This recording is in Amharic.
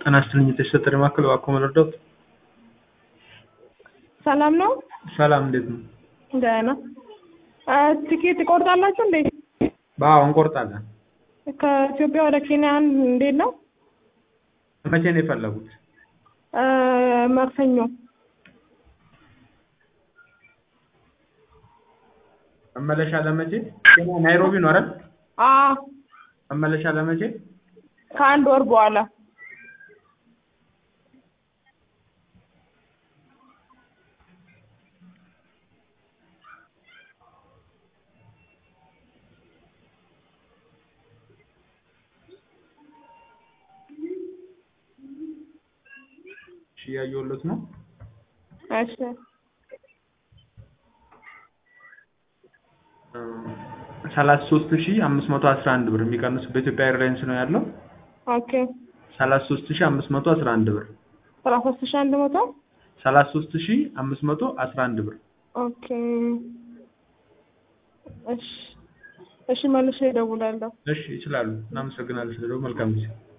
ጤና ይስጥልኝ የተሰጠ ማዕከል እባክዎ መርዳት? ሰላም ነው? ሰላም እንዴት ነው? ደህና ትኬት ትቆርጣላችሁ እንዴ? አዎ እንቆርጣለን። ከኢትዮጵያ ወደ ኬንያ እንዴት ነው? መቼ ነው የፈለጉት? ማክሰኞ መመለሻ ለመቼ? ኬንያ ናይሮቢ ነው አይደል? አዎ መመለሻ ለመቼ? ከአንድ ወር በኋላ እሺ እያየሁለት ነው። እሺ ሰላሳ ሶስት ሺህ አምስት መቶ አስራ አንድ ብር የሚቀንስ በኢትዮጵያ ኤርላይንስ ነው ያለው። ኦኬ ሰላሳ ሶስት ሺህ አምስት መቶ አስራ አንድ ብር ሰላሳ ሶስት ሺህ አንድ መቶ ሰላሳ ሶስት ሺህ አምስት መቶ አስራ አንድ ብር ኦኬ እሺ እሺ መልሼ እደውላለሁ። እሺ ይችላሉ። እናመሰግናለን። ስለደው መልካም ጊዜ